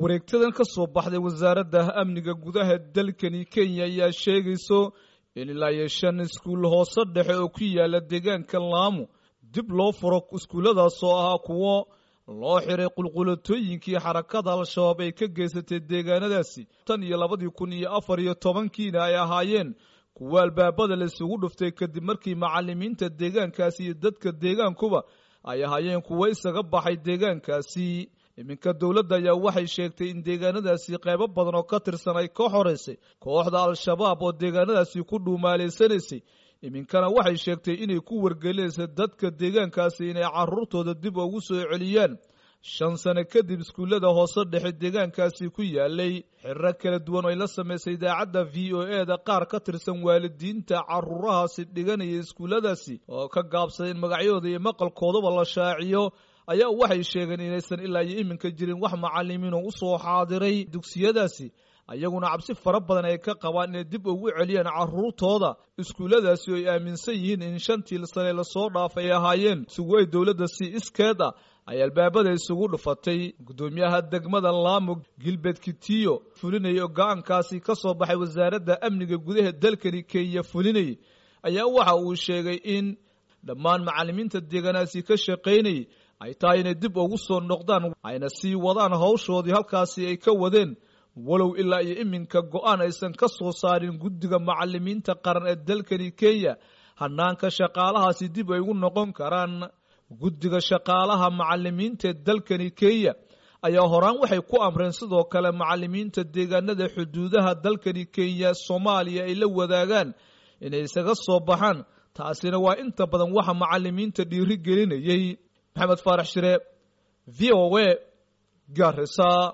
wareegtadan ka soo baxday wasaaradda amniga gudaha dalkani kenya ayaa sheegayso in ilaa iyo shan iskuul hoose dhexe oo ku yaala deegaanka laamu dib loo furo iskuulladaas oo ahaa kuwo loo xiray qulqulatooyinkii xarakada al-shabaab ay ka geysatay deegaanadaasi tan iyo labadii kun iyo afar iyo tobankiina ay ahaayeen kuwo albaabada la isugu dhuftay kadib markii macalimiinta deegaankaasi iyo dadka deegaankuba ay ahaayeen kuwo isaga baxay deegaankaasi iminka dowladda ayaa waxay sheegtay in deegaanadaasi qaybo badan oo ka tirsan ay ka xoraysay kooxda al-shabaab oo deegaanadaasi ku dhuumaalaysanaysay iminkana waxay sheegtay inay ku wargelinaysa dadka deegaankaasi inay caruurtooda dib ugu soo celiyaan shan sano kadib iskuullada hoose dhexe deegaankaasi ku yaalay xirro kala duwan oo ay la samaysay idaacadda v o e da qaar ka tirsan waalidiinta caruurahaasi dhiganaya iskuulladaasi oo ka gaabsaday in magacyadooda iyo maqalkoodaba la shaaciyo ayaa waxay sheegeen inaysan ilaa iyo iminka jirin wax macalimiin oo usoo xaadiray dugsiyadaasi ayaguna cabsi fara badan ay ka qabaan inay dib ugu celiyaan caruurtooda iskuulladaasi oo ay aaminsan yihiin in shantii sane lasoo dhaafay ay ahaayeen isugu ay dowladda si iskeed ah ay albaabada isugu dhufatay guddoomiyaha degmada laamo gilbert kitiyo fulinaya oo go-aankaasi ka soo baxay wasaaradda amniga gudaha dalkani kenya fulinayay ayaa waxa uu sheegay in dhammaan macalimiinta deegaanaasi ka shaqaynayay ay tahay inay dib ugu soo noqdaan ayna sii wadaan hawshoodii halkaasi ay ka wadeen walow ilaa iyo iminka go-aan aysan ka soo saarin guddiga macalimiinta qaran ee dalkani kenya hanaanka shaqaalahaasi dib ay ugu noqon karaan guddiga shaqaalaha macalimiinta ee dalkani kenya ayaa horaan waxay ku amreen sidoo kale macalimiinta deegaanada xuduudaha dalkani kenya soomaaliya ay la wadaagaan inay isaga soo baxaan taasina waa inta badan waxa macalimiinta dhiiri gelinayay maxamed faarax shire v o a garisa